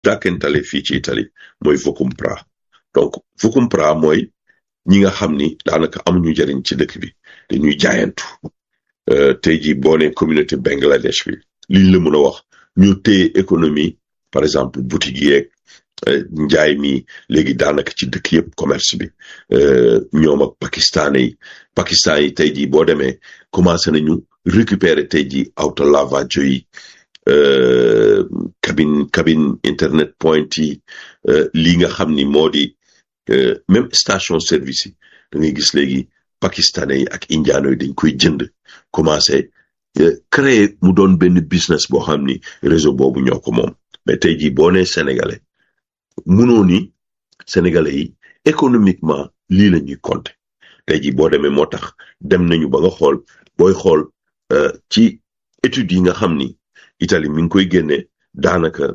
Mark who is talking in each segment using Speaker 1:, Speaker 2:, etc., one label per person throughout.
Speaker 1: dàkkentale fii ci Italie mooy Vocompra donc Vocompra mooy ñi nga xam ni daanaka amuñu njëriñ ci dëkk bi dañuy jaayantu tey jii boo nee communauté Bangladesh bi liñ la mën a wax ñu téye économie par exemple boutique yeeg njaay mi léegi daanaka ci dëkk yëpp commerce bi ñoom ak pakistanais yi pakistan yi tey jii boo demee commencé nañu récupérer tey jii auto lavaggio yi cabine cabine internet point yi lii nga xam ni moo di même station service yi da ngay gis léegi pakistanais yi ak indiano yi dañ koy jënd commencé créer mu doon benn business boo xam ni réseau boobu ñoo ko moom mais tey jii boo nee sénégalais munoo ni sénégalais yi économiquement lii la ñuy compter tey jii boo demee moo tax dem nañu ba nga xool booy xool ci études yi nga xam ni Italie mi ngi koy génne daanaka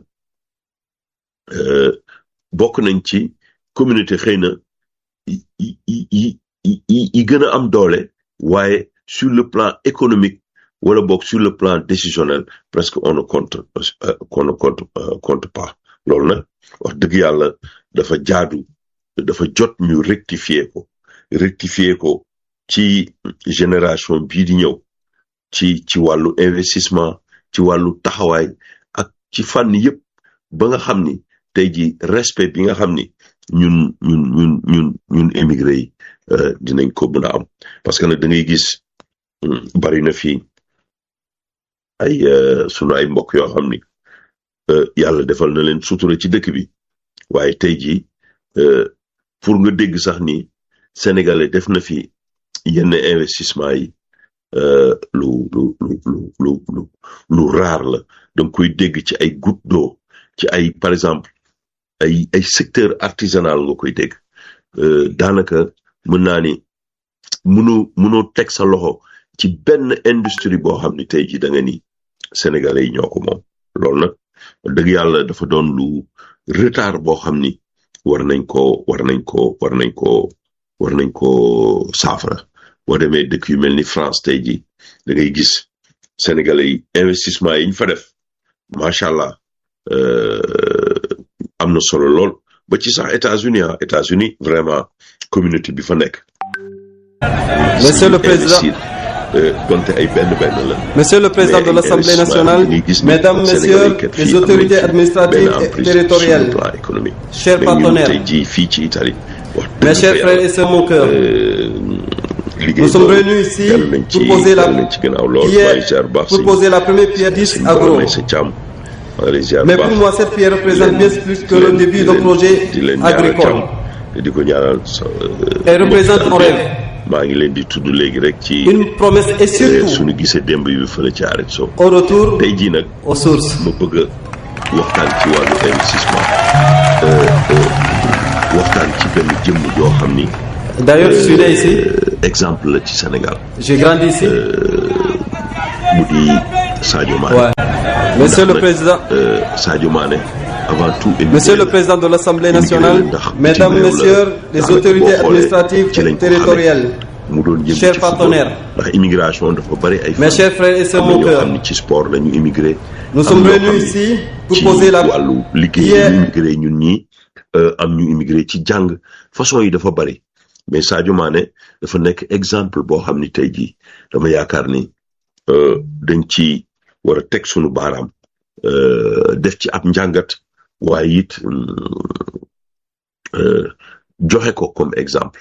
Speaker 1: bokk nañ ci communauté xëy na yi yi yi gën a am doole waaye sur le plan économique wala boog sur le plan décisionnel presque on ne compte on ne compte compte pas loolu nag wax dëgg yàlla dafa jaadu dafa jot ñu rectifier ko rectifier ko ci génération bii di ñëw ci ci wàllu investissement ci wàllu taxawaay ak ci fànn yëpp ba nga xam ni tey ji respect bi nga xam ni ñun ñun ñun ñun ñun émigré yi dinañ ko mën a am parce que nag da ngay gis bari na fii ay sunu ay mbokk yoo xam ni yàlla defal na leen sutura ci dëkk bi waaye tey jii pour nga dégg sax ni sénégalais def na fi yenn investissement yi lu lu lu lu lu lu lu raar la danga koy dégg ci ay goutte d'eau ci ay par exemple ay ay secteur artisanal nga koy dégg daanaka mën naa ni mënoo mënoo teg sa loxo ci benn industrie boo xam ni tey jii da nga ni sénégalais yi ñoo ko moom loolu nag dëgg yàlla dafa doon lu retard boo xam ni war nañ ko war nañ ko war nañ ko war nañ ko saafara boo demee dëkk yu mel ni France tey jii da ngay gis sénégalais yi investissement yi ñu fa def macha allah am na solo lool ba ci sax États-Unis ah États-Unis vraiment communauté bi fa nekk.
Speaker 2: Monsieur le président
Speaker 1: donte ay benn benn la.
Speaker 2: Monsieur le président de l'Assemblée nationale, mesdames, messieurs les autorités administratives et territoriales, chers partenaires,
Speaker 1: fii ci Italie.
Speaker 2: mes chers frères et sœurs mon cœur, nous sommes réunis ici pour poser la, pierre, pour poser la première pierre d'Is Agro. Mais pour moi, cette pierre représente bien plus que le début d'un projet agricole. Elle représente un rêve.
Speaker 1: maa ngi leen di tudd léegi rek ci.
Speaker 2: une promesse et surtout.
Speaker 1: suñu gisee démb yu fële ci arrêt so.
Speaker 2: au retour
Speaker 1: tey jii nag.
Speaker 2: aux sources.
Speaker 1: ma bëgg a waxtaan ci wàllu investissement. waxtaan ci benn jëmm joo xam ni.
Speaker 2: d'ailleurs je suis né ici.
Speaker 1: exemple la ci Sénégal.
Speaker 2: j'ai grandi ici.
Speaker 1: mu di Sadio Mané.
Speaker 2: Ouais. Monsieur le président.
Speaker 1: Sadio Mané. avant tout
Speaker 2: Monsieur le président de l'Assemblée nationale, mesdames, messieurs les autorités administratives et territoriales, chers partenaires, mes chers frères et sœurs mon cœur, nous sommes réunis ici pour poser la pierre.
Speaker 1: ñun ñi am ñu immigré ci jàng façon yi dafa bari mais Sadio Mané dafa nekk exemple boo xam ni tey jii dama yaakaar ni dañ ci war a teg sunu baaraam def ci ab njàngat waaye it joxe ko comme exemple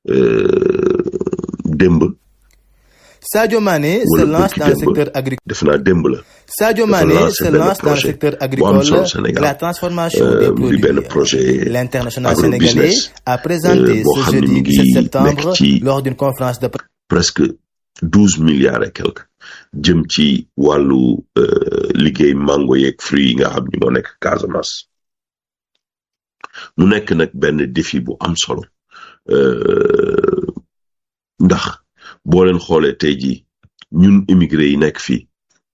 Speaker 1: démb.
Speaker 3: Sadio Mané se lance dans le secteur agricole.
Speaker 1: def naa démb la.
Speaker 3: Sadio Mané se lance dans le secteur agricole la transformation des produits.
Speaker 1: benn projet
Speaker 3: L'international sénégalais a présenté ce jeudi 17 septembre lors d'une conférence de.
Speaker 1: presque douze milliards et quelques jëm ci wàllu liggéey mango yeeg fruits yi nga xam ni moo nekk Casamance mu nekk nag benn défi bu am solo ndax boo leen xoolee tey jii ñun immigré yi nekk fii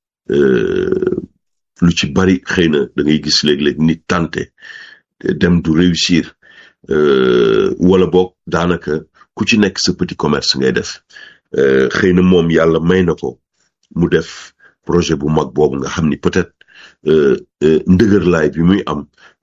Speaker 1: lu ci bari xëy na da ngay gis léeg-léeg nit tante dem du réussir wala boog daanaka ku ci nekk sa petit commerce ngay def xëy na moom yàlla may na ko mu def projet bu mag boobu nga xam ni peut-être ndëgërlaay bi muy am